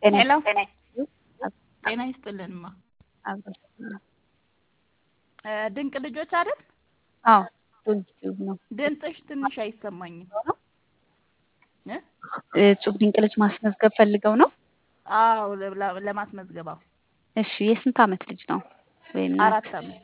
ሄሎ ጤና ጤና ይስጥልንማ አብሮ ድንቅ ልጆች አይደል? አዎ ዩቲዩብ ነው። ድምፅሽ ትንሽ አይሰማኝም። እ? እጹብ ድንቅ ልጅ ማስመዝገብ ፈልገው ነው። አዎ ለ- ለማስመዝገብ አዎ። እሺ የስንት ዓመት ልጅ ነው? ወይም ናት? አራት ዓመት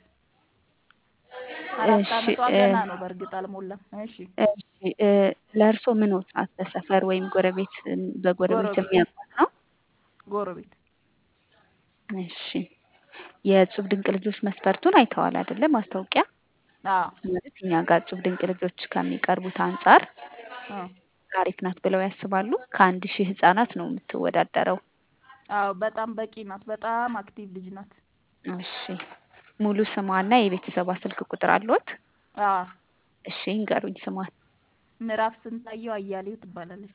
አራት እሺ ዓመቷ እ ገና ነው። በእርግጥ አልሞላም። እሺ እሺ እ ለእርሶ ምን ወት ናት? በሰፈር ወይም ጎረቤት በጎረቤት ጎረቤት የሚያውቁት ነው? ጎረቤት እሺ የእጹብ ድንቅ ልጆች መስፈርቱን አይተዋል አይደለ? ማስታወቂያ አዎ ማለት እኛ ጋር እጹብ ድንቅ ልጆች ከሚቀርቡት አንጻር አዎ አሪፍ ናት ብለው ያስባሉ? ከአንድ ሺህ ህጻናት ነው የምትወዳደረው። አዎ በጣም በቂ ናት። በጣም አክቲቭ ልጅ ናት። እሺ ሙሉ ስሟና የቤተሰቧ ስልክ ቁጥር አለዎት? አዎ እሺ ይንገሩኝ ስሟን። ምዕራፍ ስንታየው አያሌው ትባላለች።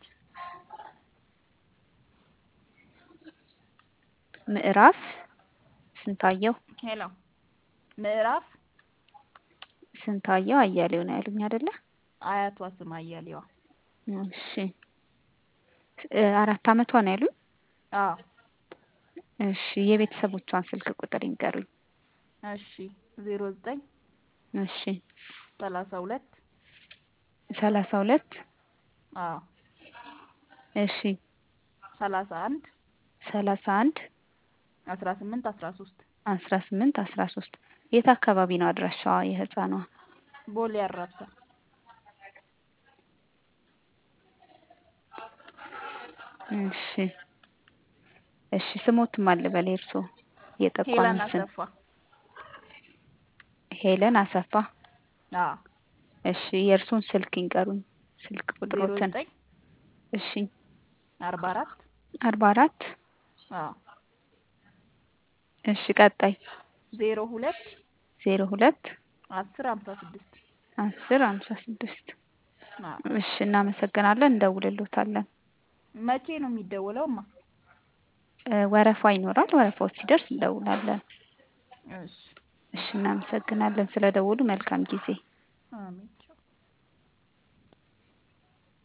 ምዕራፍ ስንታየው ሄሎ ምዕራፍ ስንታየው አያሌው ነው ያሉኝ አይደለ? አያቷ ስም አያሌዋ። እሺ እ አራት ዓመቷ ነው ያሉኝ? አዎ እሺ የቤተሰቦቿን ስልክ ቁጥር ይንገሩኝ። እሺ ዜሮ ዘጠኝ እሺ ሰላሳ ሁለት ሰላሳ ሁለት አዎ እሺ ሰላሳ አንድ ሰላሳ አንድ አስራ ስምንት አስራ ሶስት አስራ ስምንት አስራ ሶስት የት አካባቢ ነው አድራሻዋ የህፃኗ? ቦሌ አራብሳ እሺ እሺ ስሞትም አለ በላይ እርሶ የጠቋሚ ሄለን ስም አሰፋ ሄለን አሰፋ። አዎ እሺ የእርሶን ስልክ ይንገሩኝ። ስልክ ዜሮ ቁጥሮትን። ዘጠኝ እሺ አርባ አራት አርባ አራት አዎ እሺ ቀጣይ ዜሮ ሁለት ዜሮ ሁለት አስር ሀምሳ ስድስት አስር ሀምሳ ስድስት አዎ እሺ እናመሰግናለን። እንደውልሎታለን። መቼ ነው የሚደወለውማ? እ ወረፋ ይኖራል። ወረፋው ሲደርስ እንደውላለን። እሺ እሺ እናመሰግናለን ስለደወሉ። መልካም ጊዜ